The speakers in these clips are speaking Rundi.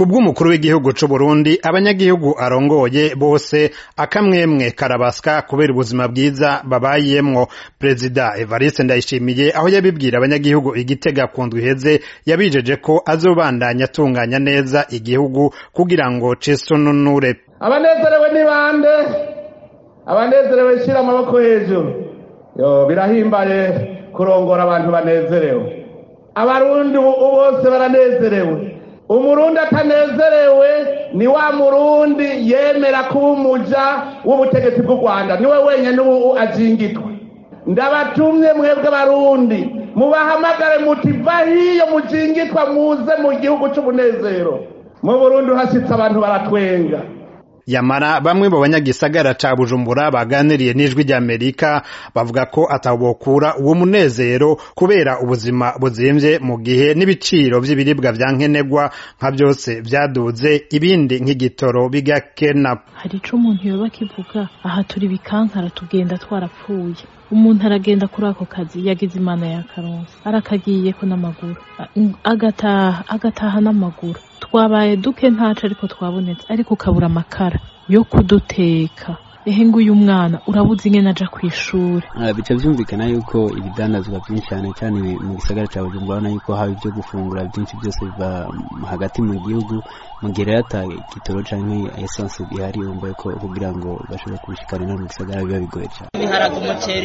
kubw'umukuru w'igihugu c'u Burundi abanyagihugu arongoye bose akamwemwe karabaswa kubera ubuzima bwiza babayemwo perezida Evariste Ndayishimiye aho yabibwira abanyagihugu igitega ku ndwi iheze yabijeje ko azobandanya atunganya neza igihugu kugira ngo cisununure abanezerewe ni bande abanezerewe shira amaboko hejuru yo birahimbaye kurongora abantu banezerewe abarundi bose baranezerewe umurundi atanezerewe ni wa murundi yemera kuba umuja w'ubutegetsi bw'u rwanda niwe wenyine ubu ajingitwa ndabatumye mwebwe abarundi mubahamagare muti va hiyo mujingitwa muze mu gihugu c'umunezero mu burundi uhashitse abantu baratwenga yamara bamwe mu banyagisagara ca bujumbura baganiriye n'ijwi ry'amerika bavuga ko atabokura uwo munezero kubera ubuzima buzimvye mu gihe n'ibiciro vy'ibiribwa vya nkenerwa nka vyose vyaduze ibindi nk'igitoro bigakena hari ico umuntu yoba akivuga aha turi bikankara tugenda twarapfuye umuntu aragenda kuri ako kazi yagize imana ya karonsi arakagiyeko n'amaguru agataha agataha n'amaguru twabaye duke ntaco ariko twabonetse ariko ukabura amakara yo kuduteka ehe nguyu mwana urabuze ingene aja kw'ishure bica vyumvikana yuko ibidandazwa vyinshi cyane cyane mu gisagara ca bujumbura urabona yuko haba ivyo gufungura vyinshi vyose biva hagati mu gihugu mu gihe rero ata gitoro canke esanse bihari wumva yuko kugira ngo bashobore kubishikana no mu gisagara biba bigoye cane ibiharage umuceri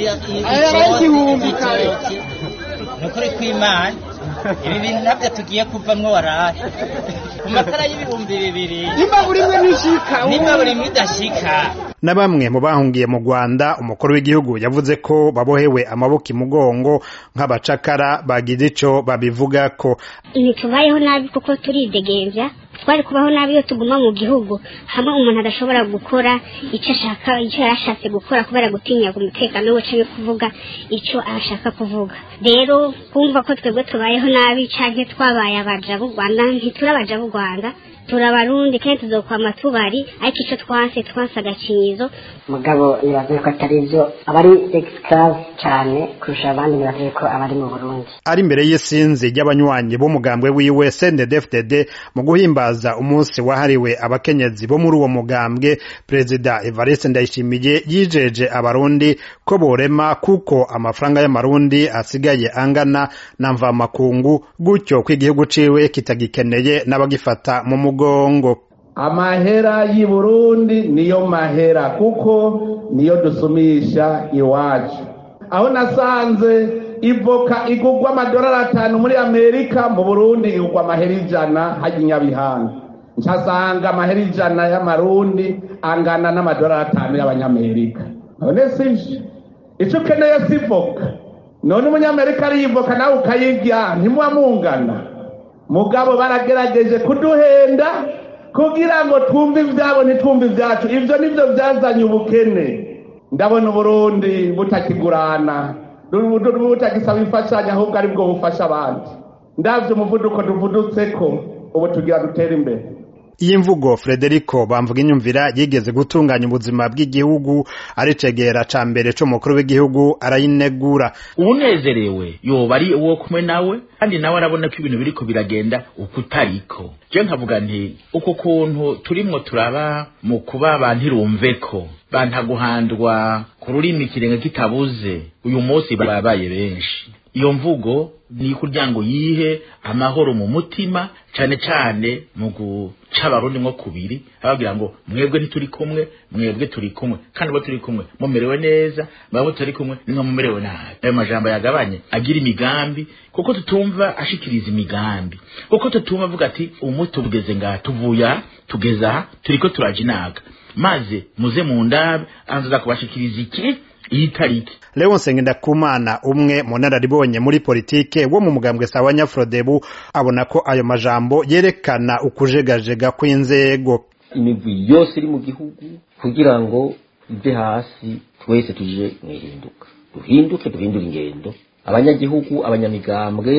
igitoki nukuri kw'imana ibi bintu navyo tugiye kuvamwo warahe ku makara y'ibihumbi bibiri nimba buri mwe nishika nimba buri mwe idashika na bamwe mu bahungiye mu Rwanda umukuru w'igihugu yavuze ko babohewe amaboko imugongo nk'abacakara bagize ico babivuga ko ntitubayeho nabi kuko turidegembya twari kubaho nabi iyo tuguma mu gihugu hamwe umuntu adashobora gukora icyo ashaka icyo yarashatse gukora kubera gutinya umutekano we canke kuvuga icyo ashaka kuvuga rero kumva ko twebwe tubayeho nabi canke twabaye abaja b'u Rwanda ntituri abaja b'u Rwanda turabarundi kandi tuzokwama tubari ariko ico twanse twanse agacinyizo mugabo nibavuye ko atari vyo abari exclave cane kurusha abandi nibavuye ko abari mu burundi ari imbere y'isinzi ry'abanywanyi b'umugambwe wiwe CNDD-FDD mu guhimbaza umunsi wahariwe abakenyezi bo muri uwo mugambwe perezida Evariste Ndayishimiye yijeje abarundi ko borema kuko amafaranga y'amarundi asigaye angana na mvamakungu gutyo ko igihugu ciwe kitagikeneye n'abagifata mu mugongo amahera y'i burundi niyo mahera kuko niyo dusumisha iwacu aho nasanze ivoka igurwa amadolari atanu muri amerika mu burundi igurwa amahera ijana hajya inyabihanga nshasanga amahera ijana y'amarundi angana n'amadolari atanu y'abanyamerika none sivyo ico ukeneye si ivoka none umunyamerika ariyivoka nawe ukayirya ntimuba mungana mugabo baragerageje kuduhenda kugira ngo twumve ivyabo ntitwumve ivyacu ivyo nivyo vyazanye ubukene ndabona uburundi butakigurana butagisaba imfashanyo ahubwo ari bwo bufasha abandi ndavye umuvuduko tuvudutseko ubu tugira dutera imbere iyi mvugo Frederico bamvuga inyumvira yigeze gutunganya ubuzima bw'igihugu aricegera ca mbere c'umukuru w'igihugu arayinegura unezerewe yoba ari uwo kumwe nawe kandi nawe arabona ko ibintu biriko biragenda uko utariko je nkavuga nti uko kuntu turimwo turaba mu kuba abantu irumveko bantaguhandwa ku rurimi ikirenga kitabuze uyu munsi babaye benshi iyo mvugo ni kugira ngo yihe amahoro mu mutima cane cane mu guca abarundi nko kubiri ababwira ngo mwebwe ntituri kumwe mwebwe turi kumwe kandi bo turi kumwe mumerewe neza mwebwe turi kumwe nimwe mumerewe nabi ayo majambo yagabanye agira imigambi kuko tutumva ashikiriza imigambi kuko tutumva avuga ati umuti tugeze ngaha tuvuya tugeze aha turiko turaja inaga maze muze mu ndabe anzaza kubashikiriza iki iyi tariki Leon Sengendakumana umwe mu nararibonye muri politike wo mu mugambwe sawa Nyafrodebu abona ko ayo majambo yerekana ukujegajega kw'inzego imigwi yose iri mu gihugu kugira ngo ive hasi twese tuje mwihinduka duhinduke duhindure ingendo abanyagihugu abanyamigambwe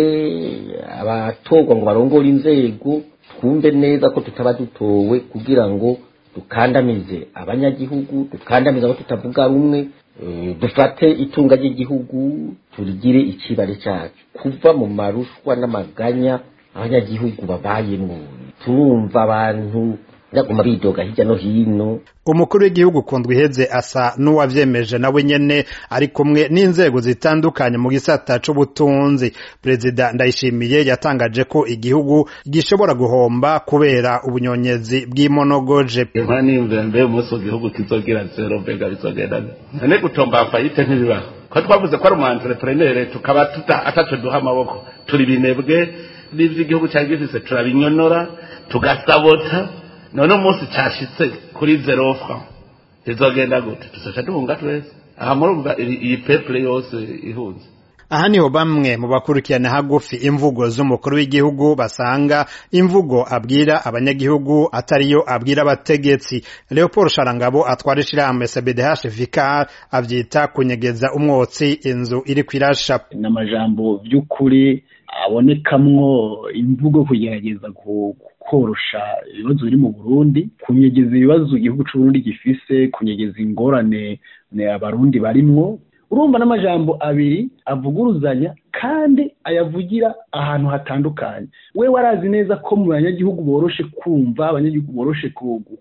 abatorwa ngo barongore inzego twumve neza ko tutaba dutowe kugira ngo dukandamize abanyagihugu dukandamize abo tutavuga rumwe dufate itunga ry'igihugu turigire ikibare cyacu kuva mu marushwa n'amaganya abanyagihugu babayemo turumva abantu baguma bidoga hirya no hino umukuru w'igihugu kundwa iheze asa n'uwavyemeje nawe nyene ari kumwe n'inzego zitandukanye mu gisata c'ubutunzi perezida ndayishimiye yatangaje ko igihugu gishobora guhomba kubera ubunyonyezi bw'imonogoje inka nimvira mbe umunsi igihugu kizogira zero mbega bizogenda none gutomba fayite ntibibaho ko twavuze ko ari umu entrepreneur tukaba tuta ataco duha amaboko turi binebwe n'ivyo igihugu cyari gifise turabinyonora tugasabota none umunsi cyashitse kuri zero franc izogenda gute tuzoca duhunga twese aha murumva iyi peuple yose ihunze aha niho bamwe mu bakurikirana hagufi imvugo z'umukuru w'igihugu basanga imvugo abwira abanyagihugu atariyo abwira abategetsi leopold sharangabo atwara ishirahamwe cbdh vicar avyita kunyegeza umwotsi inzu iri kwirasha n'amajambo by'ukuri abonekamwo imvugo kugerageza korosha ibibazo biri mu burundi kunyegeza ibibazo igihugu c'uburundi gifise kunyegeza ingorane abarundi barimwo urumva n'amajambo abiri avuguruzanya kandi ayavugira ahantu hatandukanye we warazi neza ko mu banyagihugu boroshe kumva abanyagihugu boroshe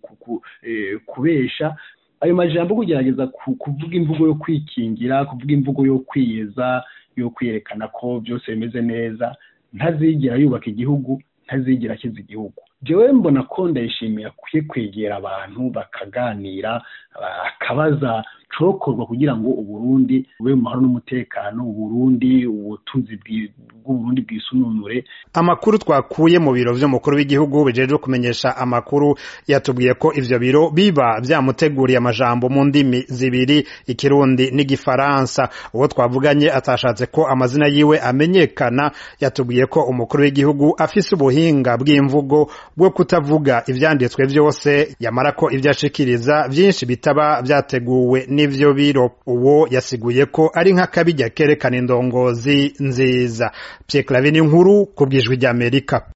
kubesha ayo majambo kugerageza kuvuga imvugo yo kwikingira kuvuga imvugo yo kwiyeza yo kwerekana ko byose bimeze neza ntazigera yubaka igihugu ntazigera akiza igihugu jewe mbona ko ndayishimiye akwiye kwegera abantu bakaganira akabaza cokorwa kugira ngo uburundi bube mu mahoro n'umutekano uburundi ubutunzi bw'uburundi bwisununure amakuru twakuye mu biro vy'umukuru w'igihugu bijejwe kumenyesha amakuru yatubwiye ko ivyo biro biba vyamuteguriye amajambo mu ndimi zibiri ikirundi n'igifaransa uwo twavuganye atashatse ko amazina yiwe amenyekana yatubwiye ko umukuru w'igihugu afise ubuhinga bw'imvugo bwo kutavuga ivyanditswe vyose yamara ko ivyo ashikiriza vyinshi bitaba vyateguwe n'ivyo biro uwo yasiguye ko ari nk'akabijya kerekana indongozi nziza Pierre Claver ni nkuru ku bwijwi ry'Amerika